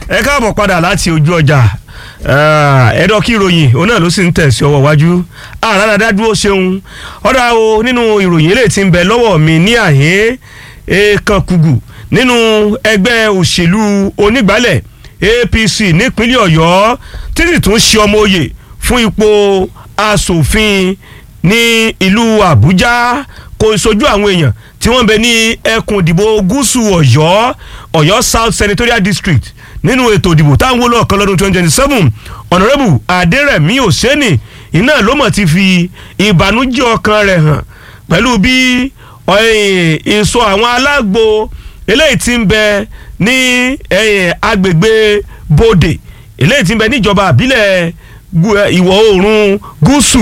ẹ káàbọ̀ padà láti ojú ọjà ẹ̀dọ́ kí ìròyìn òun náà ló sì ń tẹ̀sí ọwọ́ wájú àràdàdà dúró ṣeun ọ̀dà o nínú ìròyìn eléyìí tí ń bẹ lọ́wọ́ mi ní àhín èèkàn kùgù nínú ẹgbẹ́ òṣèlú onígbàálẹ̀ APC nípínlẹ̀ Ọ̀yọ́ títí tún ṣe ọmọ oyè fún ipò asòfin ní ìlú Àbújá kò sojú àwọn èèyàn tí wọ́n ń bẹ ní ẹkùn ìdìbò gúúsù Ọ̀yọ́ Ọ̀yọ́ South Senatorial District nínú ètò ìdìbò táwọn wọlé ọ̀kan lọ́dún twenty twenty seven ọ̀nàrẹ́bù adẹ́rẹ̀mí òsẹ́nì iná ló mọ̀ ti fi ìbànújẹ́ ọkàn rẹ̀ hàn pẹ̀lú bí ìsọ àwọn alágbo eléyìí tí ń bẹ ní agbègbè bòdè eléyìí tí ń bẹ níjọba àbílẹ̀ ìwọ̀ oòrùn gúúsù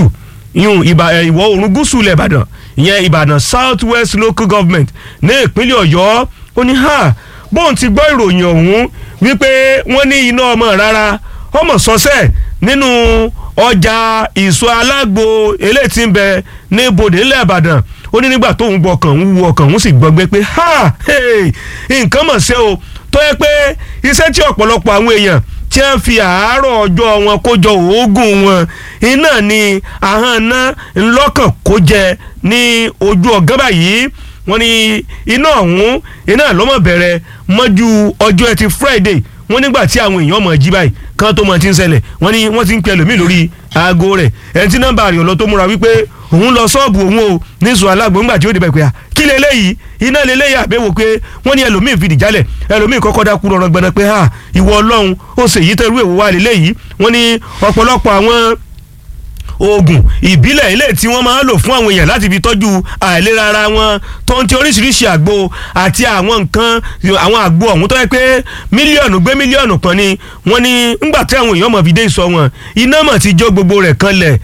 ìwọ̀ oòrùn gúúsù ilẹ̀ ìbàdàn ìyẹn ìbàdàn south west local government ní ìpínlẹ̀ ọ̀yọ́ ó ní ha bóun ti gbọ́ ìròyìn ọ̀hún wípé wọ́n ní iná ọmọ rárá ọmọ sọ́sẹ̀ nínú ọjà ìsọ alágbo eléyìí tí ń bẹ ní bòdè ńlẹ̀ ìbàdàn ó ní nígbà tóun gbọ́ ọkàn ń wu ọkàn ń sì gbọ́gbé pé ha nǹkan mọ̀ ṣe o tó yẹ pé iṣẹ́ tí ọ̀pọ̀lọpọ̀ àwọn èèyàn tí wọ́n fi àárọ̀ ọjọ́ wọn kó jọ òógùn wọn iná ni ahọ́n ná ńlọ́kàn kó jẹ ní ojú ọ̀gán báyìí wọ́n ní iná ọ̀hún iná lọ́mọ bẹ̀rẹ̀ mọ́jú ọjọ́ ẹtì Friday wọ́n nígbà tí àwọn èèyàn mọ̀ jí báyìí kan tó mọ̀ ti ń ṣẹlẹ̀ wọ́n ní wọ́n ti ń pẹ́ lómi lórí aago rẹ̀ ẹni tí nọ́mbà rẹ̀ ọ̀lọ́ tó múra wípé òun lọ sọ́ọ̀bù òun o níṣu alágbó ńgbà tí ó débẹ̀ pé à kí leléyìí iná leléyìí àbẹ̀wò pé wọ́n ní ẹlòmíín fìdí jálẹ̀ ẹlòmíín kọ́kọ́ dákú rọrùn gbẹ̀nà pé à ìwọ ọlọ́run ó ṣèyí tẹ́rú èwo wá leléyìí wọ́n ní ọ̀pọ̀lọpọ̀ àwọn oògùn ìbílẹ̀ ilé tí wọ́n máa ń lò fún àwọn èèyàn láti fi tọ́jú àìlera ara wọn tó ń ti oríṣiríṣi àgbo àti àwọn nǹkan àwọn àgbo ọ̀hún tó yẹ pé mílíọ̀nù gbé mílíọ̀nù kan ni wọ́n ní ńgbà tí àwọn èèyàn mọ̀ fi dé ìsọ wọn iná mọ̀ ti jó gbogbo rẹ̀ kanlẹ̀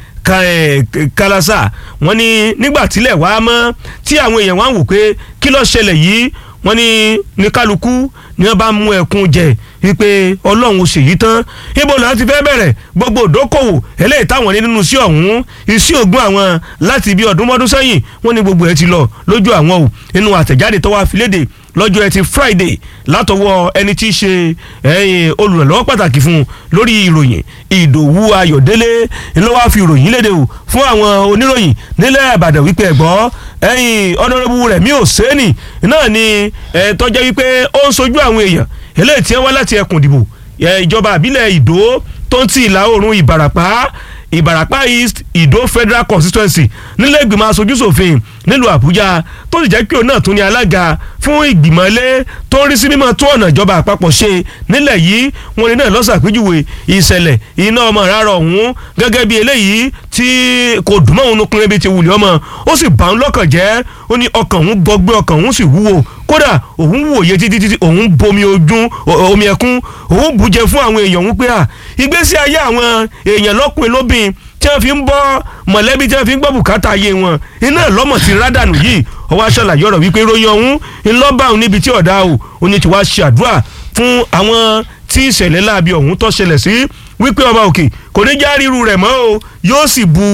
kálásà wọ́n ní nígbà tílẹ̀ wá mọ́ tí àwọn èèyàn wá ń wò pé kí ló ṣẹlẹ̀ yìí wọ́n ní ní kálukú ni wọ́n bá mú ẹkún jẹ wípé ọlọ́run ò ṣèyí tán ibo làwọn ti fẹ́ bẹ̀rẹ̀ gbogbo ìdókòwò eléyìí táwọn ní nínú sí ọ̀hún iṣẹ́ ògùn àwọn láti bí ọdún mọ́dún sẹ́yìn wọ́n ní gbogbo ẹ̀ ti lọ lójú àwọn o nínú àtẹ̀jáde tó wá fi léde lọ́jọ́ ẹtì Friday látọwọ́ ẹni tí í ṣe olùrànlọ́wọ́ pàtàkì fún un lórí ìròyìn Ìdòwú Ayọ̀délé ló wá fi ìròyìn léde o fún àwọn oníròyìn nílẹ̀ Ìbàdàn wípé ẹ̀gbọ́ ẹ̀yìn ọ̀nàrẹ́bù Rẹ̀mí Òsẹ́nì náà ni tọ́jẹ́ wípé ó ń sojú àwọn èèyàn eléyìí tí wọ́n wá láti ẹkùn ìdìbò ìjọba àbílẹ̀ Ìdó tó ń ti ìlà oòrùn Ìbàràpá Ìbàràpá East Ìdó Federal Constituency nílé ìgbìmọ̀ aṣojúṣòfin nílùú Àbújá tó sì jẹ́ pé òun náà tún ní alága fún ìgbìmọ̀ ilé tó ń rí sí mímọ́ tó ọ̀nà ìjọba àpapọ̀ ṣe nílẹ̀ yìí wọn ni náà lọ́sàpéjúwe ìṣẹ̀lẹ̀ iná ọmọ rárá ọ̀hún gẹ́gẹ́ bí eléyìí tí kò dùn mọ́ òun nukun ebi ti wùlẹ̀ ọmọ ó sì bá ń lọ́kàn jẹ́ ó ní ọkàn òun gbọgbẹ́ ọkàn òun sì wúwo kódà òun wòye títí títí òun bomi ojú omi ẹkún òun bùjẹ fún àwọn èèyàn òun pé à ìgbésí ayé àwọn èèyàn lọ́kùnrin lóbìn tí wọ́n fi ń bọ́ mọ̀lẹ́bí tí wọ́n fi ń gbọ́ bùkátà ayé wọn iná lọ́mọ̀ ti rádànù yìí ọwọ́ aṣọ́làyé ọ̀rọ̀ wípé ròyìn ọ̀hún ńlọ́bà òun níbi tí ọ̀dà o ó ní tí wàá ṣe àdúrà fún àwọn tí ìṣẹ̀lẹ̀ láabi ọ̀hún tó ṣẹlẹ̀ sí wípé ọba òkè kò ní já ríru rẹ̀ mọ́ o yóò sì bu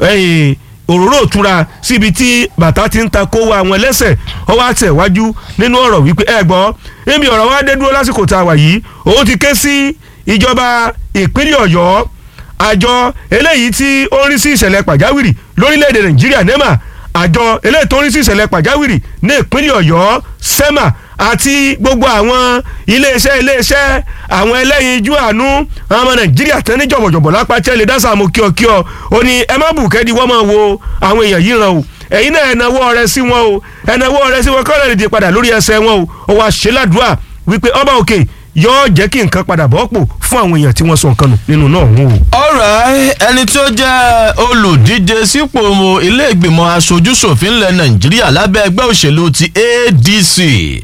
òróró òtura síbi tí bàtà ti ń ta kó wa àwọn ẹlẹ́sẹ̀ ọwọ́ àtẹ̀wájú nínú ọ̀rọ̀ wípé ẹ gbọ́ níbi ọ̀rọ̀ wa dé dúró lásìkò tá a wà yìí òun ti ké sí ìjọba ìpínlẹ̀ ọ̀yọ́ àjọ eléyìí tí ó ń rí sí ìṣẹ̀lẹ̀ pàjáwìrì lórílẹ̀‐èdè nàìjíríà nema àjọ eléyìí tó ń rí sí ìṣẹ̀lẹ̀ pàjáwìrì ní ìpínlẹ̀ ọ̀yọ́ sema àti gbogbo àwọn iléeṣẹ́ iléeṣẹ́ àwọn ẹlẹ́yinjú àánú àwọn ọmọ nàìjíríà tán ní jọ̀bọ̀jọ̀bọ̀ lápá tẹ́lẹ̀ dáṣà mú kíọ̀kíọ̀ ó ní ẹ má bù kẹ́ni wọ́n máa wo àwọn èèyàn yìí ràn o ẹ̀yin náà ẹ̀nàwó ọrẹ sí wọn o ẹ̀nàwó ọrẹ sí wọn kọ́lẹ̀ lè padà lórí ẹsẹ̀ wọn o ó wá ṣe ládùúà wípé ọba òkè yóò jẹ́ kí nǹkan padà bọ́ pò fún àwọn èèyàn tí wọ́n sọ nǹkan nù nínú náà wọn o. ọ̀rẹ́ ẹni tí ó jẹ́ olùdíje sípò ilé ìgbìmọ̀ aṣojúṣòfin ilẹ̀ nàìjíríà lábẹ́ ẹgbẹ́ òṣèlú ti ADC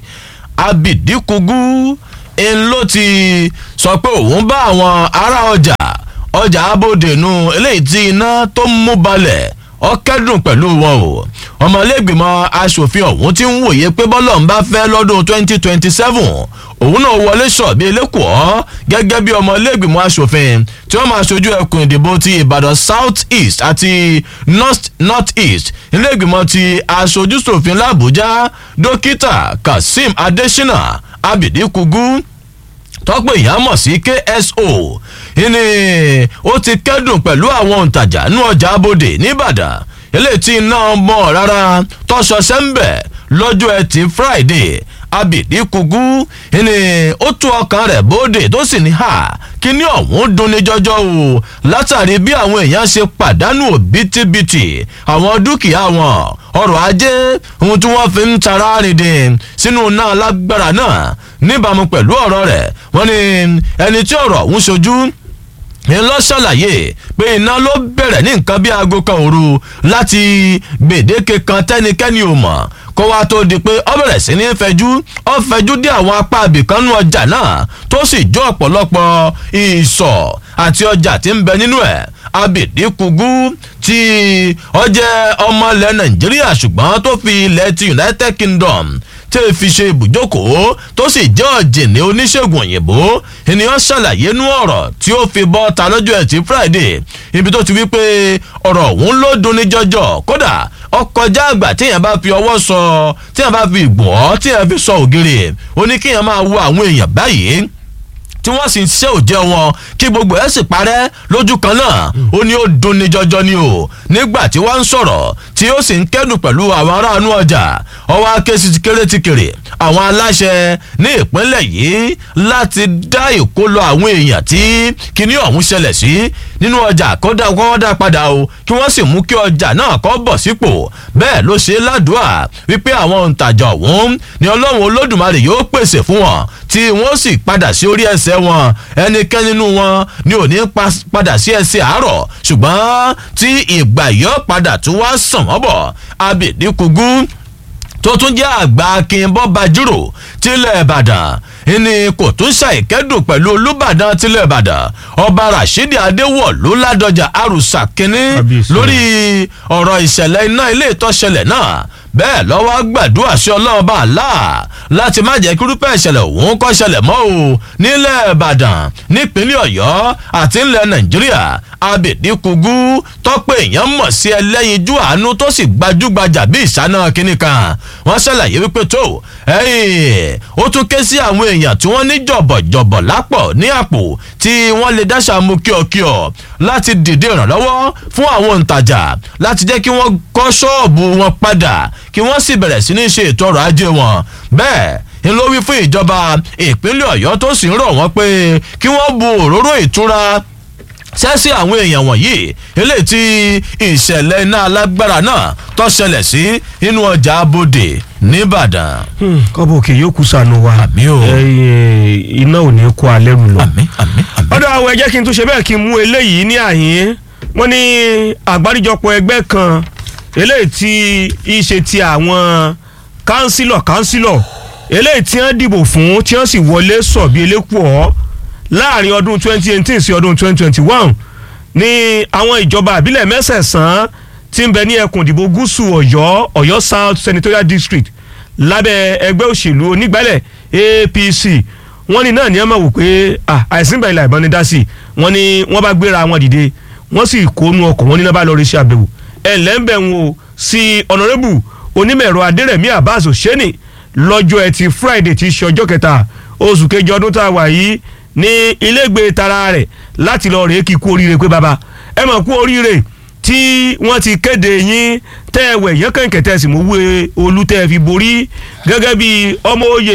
Abidi Kugu ń ló ti sọ pé òun bá àwọn ará ọjà ọjà abódenu eléyìí tí iná tó ń mú balẹ̀ ó kẹ́dùn pẹ̀lú wọn o ọmọlẹ́gbìmọ̀ asòfin ọ̀hún ti ń wòye pé bọ́lọ̀ ń bá fẹ́ lọ́dún 2027 òun náà wọlé sọ bí elékòó gẹ́gẹ́ bí ọmọlẹ́gbìmọ̀ asòfin tí wọ́n máa ṣojú ẹkùn ìdìbò ti ìbàdàn south east àti north north east ilégbìmọ̀ ti aṣojúṣòfin làbújá dókítà kazeem adésínà abidi kugu tọ́pọ̀ èèyàn mọ̀ sí kso ìní ó ti kẹ́dùn pẹ̀lú àwọn òǹtajà nú ọjà abòde nìbàdàn eléyìí tí iná mọ̀ rárá tọ́sọ sẹ́ńbẹ̀ lọ́jọ́ ẹtì friday abidi kugu ìní ó tú ọkàn rẹ̀ bóde tó sì ní ha kíní ọ̀hún dunni jọjọ o látàrí bí àwọn èèyàn ṣe pàdánù òbítíbitì àwọn dúkìá wọn ọrọ̀ ajé ohun tí wọ́n fi ń tara rìndìn sínú náà lágbára náà níbàámu pẹ̀lú ọ̀rọ̀ rẹ̀ wọ́n ní ẹni tí ọ̀rọ̀ ọ̀hún ṣojú ń lọ ṣàlàyé pé iná ló bẹ̀rẹ̀ ní nǹkan bí aago kan òru láti gbèdéke kan tẹ́nikẹ́ni ò mọ̀ kó wá tó di pé ọ bẹ̀rẹ̀ sí ní fẹjú ọ fẹjú dé àwọn apá abìkanú ọjà náà tó sì jó ọ̀pọ̀lọpọ̀ ìsọ̀ àti ọjà tí ń bẹ nínú ẹ̀ abidi kugu tí ọ jẹ́ ọmọ ilẹ̀ nàìjíríà ṣùgbọ́n tó fi ilẹ̀ ti united kingdom tí ì fi ṣe ibùjókòó tó sì jẹ́ ọ̀jìnì oníṣègùn òyìnbó ènìyàn ṣàlàyé nú ọ̀rọ̀ tí ó fi bọ́ ta lọ́jọ́ ẹtì friday ibi tó ti wí pé ọ̀rọ̀ òun ló dunni jọjọ kódà ọkọjá àgbà téèyàn bá fi ọwọ́ sọ téèyàn bá fi gbọ́ téèyàn fi sọ ògiri ó ní kéèyàn máa wo àwọn èèyàn báyìí tí wọ́n sì ń ṣe òjẹ́ wọn kí gbogbo ẹ̀ sì parẹ́ lójú kan náà ó ní ó dunni jọjọ ni o nígbà tí wọ́n ń sọ̀rọ̀ tí ó sì ń kẹ́dùn pẹ̀lú àwọn aráàlú ọjà ọwọ́ akéṣi ti kéré ti kéré àwọn aláṣẹ ní ìpínlẹ̀ yìí láti dá ìkólọ àwọn èèyàn tí kinní ọ̀hún ṣẹlẹ̀ sí nínú ọjà kódà kó dá padà o kí wọ́n sì mú kí ọjà náà kó bọ̀ sípò bẹ́ẹ̀ ló ṣe ládùúà wípé àwọn òǹtajà ọ̀hún ni ọlọ́run olódùmarè yóò pèsè fún wọn tí wọ́n sì padà sí orí ẹsẹ̀ wọn ẹnikẹ́ni nínú wọn ni ò ní padà sí ẹsẹ̀ àárọ̀ ṣùgbọ́n tí ìgbà yọ padà tún wá sàn wọ́n bọ̀ abèdíkugú tó tún jẹ́ àgbà akínbọ́ bajúrò tilẹ̀ ìbàdàn ìní kò tún ṣàìkẹ́dùn pẹ̀lú olùbàdàn tilẹ̀ ìbàdàn ọba rasheed adéwọ̀lú ládọjà arúsà kínní lórí ọ̀rọ̀ ìṣẹ̀lẹ̀ iná ilé ìtọ́ṣẹlẹ̀ náà bẹ́ẹ̀ lọ́wọ́ gbàdúrà sí ọlọ́run bá àlá láti má jẹ́ kírúpẹ́ ìṣẹ̀lẹ̀ òun kọ́ ṣẹlẹ̀ mọ́ o nílẹ̀ ìbàdàn nípínlẹ̀ ọ̀yọ́ àti ńlẹ̀ nàìjíríà abèdíkugú tọ́pẹ́ èèyàn mọ̀ sí ẹlẹ́yinjú àánú tó sì gbajúgbajà bí ìsáná kínní kan wọ́n ṣàlàyé wípé tó ó tún ké sí àwọn èèyàn tí wọ́n ní jọ̀bọ̀jọ̀bọ̀ lápọ̀ ní àpò tí wọ́n lè dáṣà mú kíọ̀kíọ̀ láti dìde ìrànlọ́wọ́ fún àwọn òǹtajà láti jẹ́ kí wọ́n kọ́ ṣọ́ọ̀bù wọn padà kí wọ́n sì bẹ̀rẹ̀ sí ní ṣe ètò ọrọ̀ ajé wọn bẹ́ẹ̀ ń ló wí fún ìjọba ìpínlẹ̀ ọ̀yọ́ tó sì ń rọ̀ wọ́n pé kí wọ́n bu òróró ìtura sẹ́sí àwọn èèyàn wọ̀nyí eléyìí tí ìṣẹ̀lẹ̀ iná alágbára náà tó ṣẹlẹ̀ sí inú ọjà abodè nìbàdàn. kọ́bọ̀ òkè yóò kú sànù wa Àmì o. iná ò ní kó alẹ́ rù lọ. àmì àmì àmì. ọ̀dọ̀ àwọn ẹ̀jẹ̀ kí n tún ṣe bẹ́ẹ̀ kí n mú eléyìí ní àyín wọ́n ní àgbáríjọpọ̀ ẹgbẹ́ kan eléyìí tí í ṣe ti àwọn kánsílọ̀ kánsílọ̀ eléyìí tí wọ́n dìbò fún tí wọ́n sì wọlé sọ̀ bí elékùọ́ láàrin ọdún 2018 sí ọdún 2021 ní àwọn ìjọba àbílẹ̀ mẹ́sẹ̀sán tí ń bẹ ní ẹkùn ìdìbò gúúsù ọ̀yọ́ ọ̀yọ́ south senatorial district lábẹ́ ẹgbẹ́ òṣèlú onígbálẹ̀ apc wọ́n ní náà ní ẹ máa wò pé ah, àìsí ìgbà ìlà ìbọn ni dá sí i wọ́n ní wọ́n bá gbéra wọn dìde wọ́n sì kónú ọkọ̀ wọ́n ní náà bá lọ rí sí àbẹ̀wò ẹ̀ lẹ́ńbẹ̀ ń wo sí ọ̀nàrẹ́bù onímọ̀ẹ̀rọ adẹ́rẹ̀mí abbas òṣèní lọ́jọ́ ẹtì friday tí í ṣe ọjọ́ kẹta oṣù kejì ọdún tá a wà yìí ní ilégbè tara rẹ̀ láti lọ rèé kí kú oríire pé baba ẹ mọ̀ kú oríire tí wọ́n ti kéde yín tẹ́ ẹ wẹ̀ yẹn kẹ̀kẹ́ tẹ́ ẹ sì mú wé olú tẹ́ ẹ fi borí gẹ́gẹ́ bí ọmọ òye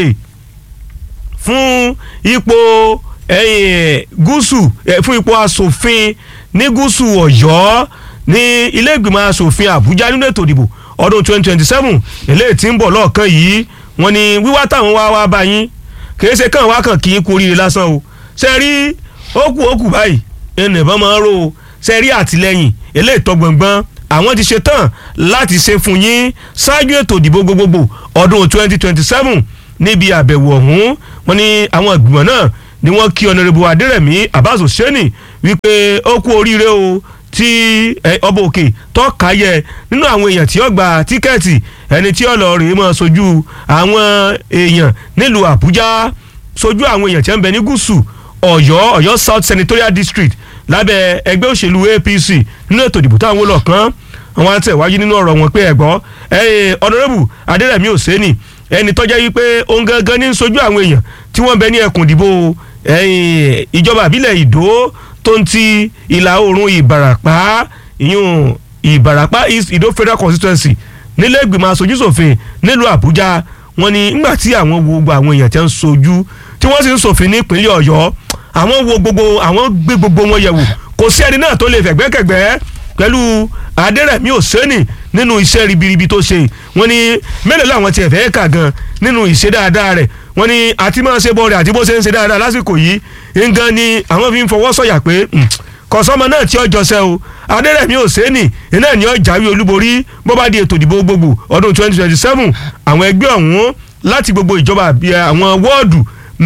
fún ipò ẹ̀yìn gúúsù eh, fún ipò asòfin ní gúúsù ọ̀yọ́ ní ilé ìgbìmọ̀ asòfin àbújá nínú ètò ìdìbò ọdún 2027 eléyìí tí ń bọ̀ lọ́ọ̀kan yìí wọ́n ní wíwá táwọn wá wá bá yín kì í ṣe kàn wá kàn kí í kú oríire lásán o ṣe rí ókù ókù báyìí ẹnì ìbọn máa ń rò ó ṣe rí àtìlẹyìn eléyìí tọ́ gbọ̀ngbọ́n àwọn ti ṣe tán láti ṣe fún yín ṣáájú ètò ìdìbò gbogbogbò ọdún 2027 níbi àbẹ̀wò ọ̀hún wọ́n ní àwọn ìgbìmọ̀ náà ni wọ́n kí ọ̀nàrẹ́bù adẹ́rẹ̀mí abbas hosseini wípé ó kú oríire o tí ẹ, ọba òkè tọ́ka yẹ nínú àwọn èèyàn tí ó gba tíkẹ́ẹ̀tì ẹni tí ó lọ rèé mọ́ sojú àwọn èèyàn nílùú àbújá sojú àwọn èèyàn tí wọ́n ń bẹ ní gúúsù ọ̀yọ́ ọ̀yọ́ south senatorial district lábẹ́ ẹgbẹ́ òṣèlú apc nínú ètò ìdìbò táwọn wọ́n lọ kàn àwọn àtẹ̀wájú nínú ọ̀rọ̀ wọn pé ẹ̀gbọ́ ọ̀nàrẹ́bù adẹ́rẹ̀mí òsèènì ẹni tọ́já yìí pé òun gangan ní sojú àwọn èèyàn tí wọ́n bẹ ní ẹkùn ìdìbò ẹ̀yìn ìjọba àbílẹ̀ ìdó tó ń ti ìlà oòrùn ìbàràpá ìyún ìbàràpá east ìdó federal constituency nílé ìgbìmọ̀ aṣojúṣòfin nílùú àbújá wọ́n ní nígbà tí àwọn wo gbogbo àwọn èèyàn tí ń sojú tí wọ́n sì ń ṣòfin ní ìpínlẹ̀ ọ̀yọ́ àwọn wo gbogbo àwọn gbé gbogbo wọn yẹ̀wò kò sí ẹni náà tó lè fẹ̀gbẹ́kẹ̀gbẹ́ pẹ̀lú adẹ́rẹ̀mí òsẹ́nì nínú iṣẹ́ ribiribi tó ṣe wọ́n ní mélòó làwọn tiẹ̀ fẹ́ kà gan nínú ìṣe dáadáa rẹ̀ wọ́n ní àti máa ṣe bọ́ọ̀rẹ̀ àti bó ṣe ń ṣe dáadáa lásìkò yìí ngan ni àwọn fi ń fọwọ́ sọ̀yà pé kọ̀sọ́mọ náà tí ó jọṣẹ́ o adẹ́rẹ̀mí òsẹ́nì iná ni ó jáwé olúborí bó bá di ètò ìdìbò gbogbo ọdún twenty twenty seven àwọn ẹgbẹ́ ọ̀hún láti gbogbo ìjọba àwọn wọ́ọ̀dù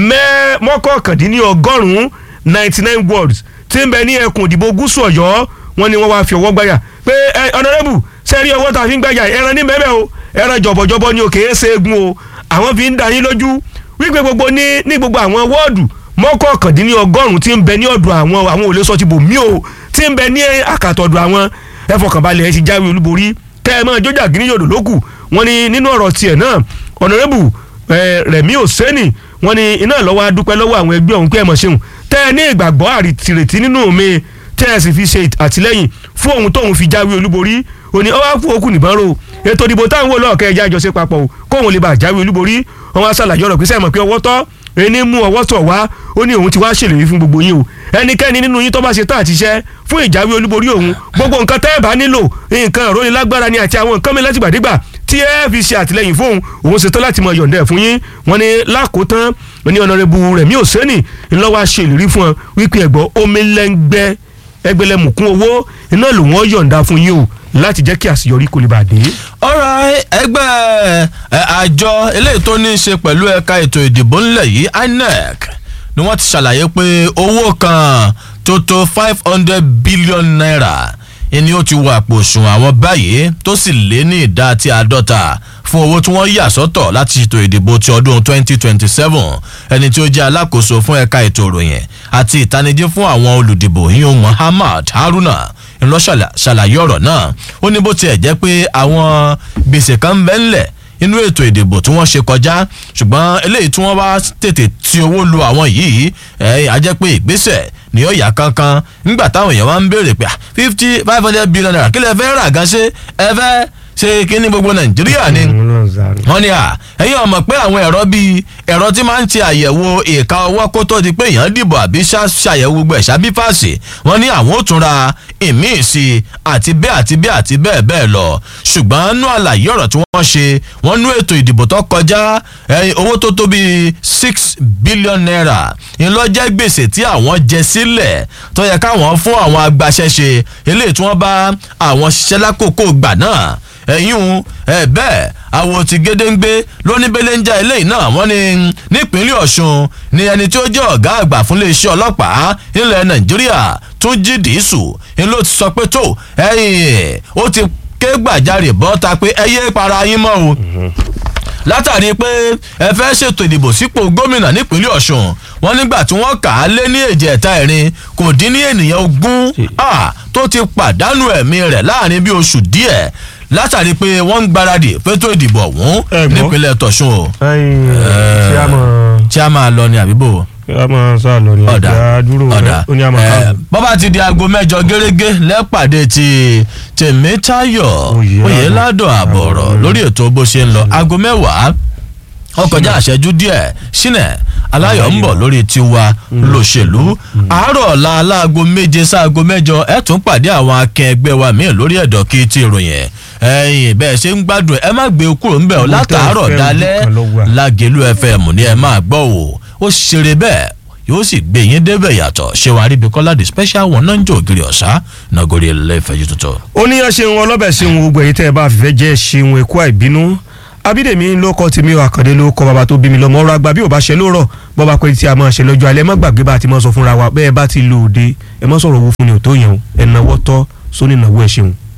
mọ́kàndínlọ́gọ́rùn-ún ninety nine wards tí ń bẹ ní ẹkùn ìdìbò gúúsù ọ̀yọ́ wọ́n ní wọ́n wá fi ọwọ́ gbáyà pé ọ̀nàrẹ́bù sẹ́rí ọwọ́ tá a fi ń gbáyà ẹran ní mẹ́mẹ́ o ẹran jọ̀bọ̀jọ̀bọ̀ ni òkè é ṣe egun o àwọn fi ń da yín lójú wípé gbogbo ní ní gbogbo àwọn wọ́ọ̀dù mọ́kàndínlọ́gọ́rùn-ún tí ń bẹ ní ọ̀dọ̀ àwọn àwọn òlé sọ ti bò mí o tí ń bẹ ní àkàtọ̀dọ̀ àwọn ẹ fọkànbalẹ̀ ẹ ti jáwé olúborí kẹ́ ẹ máa jójà gíní yòdò lókù wọ́n ní nínú ọ̀rọ̀ tiẹ̀ náà ọ̀nàrẹ́bù rẹ̀mí òsẹ́nì wọ́n ní iná lọ́wọ́ adúpẹ́ lọ́wọ́ àwọn ẹgbẹ́ ọ̀hún pé ẹ mọ̀ ṣeun tẹ́ ẹ ní ìgbàgbọ́ àrètí nínú mi tẹ́ ẹ sì fi ṣe àtìlẹ́yìn fún ohun tóun fi jáwé olúborí òní ọwọ́ fún okùn nìbọn ro ètò ìdìbò táwọn wò lọ́ọ̀kẹ́ ẹja àjọṣe papọ̀ o kóun lè bá jáwé olúborí wọn wá ṣàlàyé ọ̀rọ̀ pé sẹ́yìn mọ̀ pé ọwọ́ tọ́ ẹni mú ọwọ́ tọ̀ wá ó ní òun ti wá ṣèlérí fún gbogbo yín o ẹnikẹ́ni nínú yín tó bá ṣe tán àti iṣẹ́ fún ìjáwé olúborí òun gbogbo nǹkan tẹ́ ẹ bá nílò nǹkan ìrónilágbára ni àti àwọn nǹkan mi látìgbàdégbà tí ẹ fi ṣe àtìlẹyìn fóun òun ṣetán láti mọ yọ̀ǹda ẹ̀ fún yín wọn ni lákòótán ní ọ̀nàrẹ́bù Rẹ̀mí Òsẹ́nì ńlọ́wọ́ ṣèlérí fún ọ wípé ẹ̀gbọ́n omi lẹ́ngbẹ́ ẹgbẹ̀lẹ́mùkún owó iná ló wọ́n yọ̀ǹda fún yín o láti jẹ́ kí àṣeyọrí kò lè bà dé. ọ̀rọ̀ ẹgbẹ́ àjọ eléyìí tó ní í ṣe pẹ̀lú ẹ̀ka ètò ìdìbò ńlẹ̀ yìí INEC ni wọ́n ti ṣàlàyé pé owó kan tó tó five hundred billion naira ni ó ti wọ àpò òṣùwọ̀n àwọn báyìí tó sì lé ní ìdá àti àádọ́ta fún owó tí wọ́n yà sọ́tọ̀ láti ṣètò ìdìbò ti ọdún 2027 ẹni tí ó jẹ́ alákòóso fún ẹ̀ka ètò ìròyìn àti ìtanijí fún àwọn olùdìbò yíyan Muhammad Haruna ńlọ ṣàlàyé ọ̀rọ̀ náà ó ní bó tiẹ̀ jẹ́ pé àwọn gbèsè kan ń bẹ ńlẹ̀ inú ètò ìdìbò tí wọ́n ṣe kọjá ṣùgbọ́n eléyìí tí wọ́n bá tètè ti owó lu àwọn yìí ẹ̀ á jẹ́ pé ìgbésẹ̀ ni ó yà kankan nígbà táwọn èèyàn wá ń béèrè pé fifty five hundred billion naira kí lè fẹ́ rà gan ṣe ẹ fẹ́ ṣe kíní gbogbo nàìjíríà ni wọ́n ní à ẹ̀yin ọmọ pé àwọn ẹ̀rọ bíi ẹ̀rọ tí máa ń ṣe àyẹ̀wò ìka ọwọ́ kó tó di pé èèyàn dìbò àbí ṣàyẹ̀wò gbogbo ẹ̀ṣá bí fàṣì wọ́n ní àwọn ò tún ra ìmíì sí i àti bẹ́ẹ̀ àti bẹ́ẹ̀ àti bẹ́ẹ̀ bẹ́ẹ̀ lọ ṣùgbọ́n nú àlàyé ọ̀rọ̀ tí wọ́n ṣe wọ́n nú ètò ìdìbò tó kọjá owó tó tó bíi six billion naira ńlọ́jẹ́ gbèsè tí àwọn jẹ sílẹ̀ tó yẹ káwọn fún àwọn agbaṣẹ́ṣe eléyìí tí wọ́n bá àwọn ṣiṣẹ́ lákòókò gbà náà ẹ̀yún ẹ̀ bẹ́ẹ̀ àwọn ti gédéǹgbé lóníbẹ̀lẹ́njà eléyìí náà wọ́n ní nípínlẹ̀ ọ̀ṣun ni ẹni tí ó jẹ́ ọ̀gá àgbà fún iléeṣẹ́ ọlọ́pàá ilẹ̀ nàìjíríà tún jí dìísù ni ló ti sọ pé tó ẹ̀yìn ó ti ké gbàjarè bọ́ta pé ẹ yé para yín mọ́ o látàrí pé ẹ fẹ́ ṣètò ìdìbò sípò gómìnà nípínlẹ̀ ọ̀ṣun wọn nígbà tí wọ́n kà á lé ní èjì ẹ̀ta ẹ̀rin kò dín ní ènìyàn ogún tó ti pàdánù ẹ̀mí rẹ̀ láàrin bí oṣù díẹ̀ látàrí pé wọ́n ń gbáradì fétò ìdìbò ọ̀hún nípínlẹ̀ tọ̀sùn o. tí a máa lọ ní àbíbò. a máa sá lọ ní ọjà dúró ọ̀dà ó ní a máa káàbọ̀. bọ́bá ti di aago mẹ́jọ gẹ́gẹ́ lẹ́pàdé ti tèmítayọ̀ oyèládọ̀ àbọ̀rọ̀ lórí ètò bó ṣe ń lọ aago mẹ́wàá ó kọjá àṣẹjú díẹ̀ sínẹ̀ aláyọ̀ ń bọ̀ lórí tiwa lòṣèlú àárọ̀ ọ̀la aláago méje sáago mẹ́jọ ẹ̀ tún pàdé àwọn akẹgbẹ́ wa míì lórí ẹ̀dọ̀ kí ti ìròyìn ẹ̀yìn bẹ́ẹ̀ ṣe ń gbádùn ẹ má gbé kúrò ńbẹ̀ ọ́ látàárọ̀ dalẹ́ lágẹ̀lú fm ní ẹ máa gbọ́ o ó ṣeré bẹ́ẹ̀ yóò sì gbé yín débẹ̀ yàtọ̀ ṣé wàá rí ibi kọ́lá the special one náà ń jò ògiri ọ̀sá nàgórí ẹlẹ́fẹ̀ẹ́ tuntun. ó ní yàn ṣeun ọlọ́bẹ̀ ṣeun gbogbo èyí tẹ́ ẹ bá fẹ́ jẹ́ ṣeun ẹ̀kú àìbínú abídèmí ló kọ́ tèmi ò àkàndé ló kọ́ bàbá tó bí mi lọ́mọ ọ̀rọ̀ àgbà bí ò bá ṣe lóòrọ̀ bọ́ bá pẹ́ tí a máa ṣe lọ́jọ́ alẹ́ má gbàgbé bá a ti máa sọ fúnra wa bẹ́ẹ̀ bá ti lò ó dé ẹ má sọ̀rọ̀ owó fún ni ò tó yẹn o ẹ̀ náwó tọ́ sóní ìnáwó ẹ̀ ṣeun.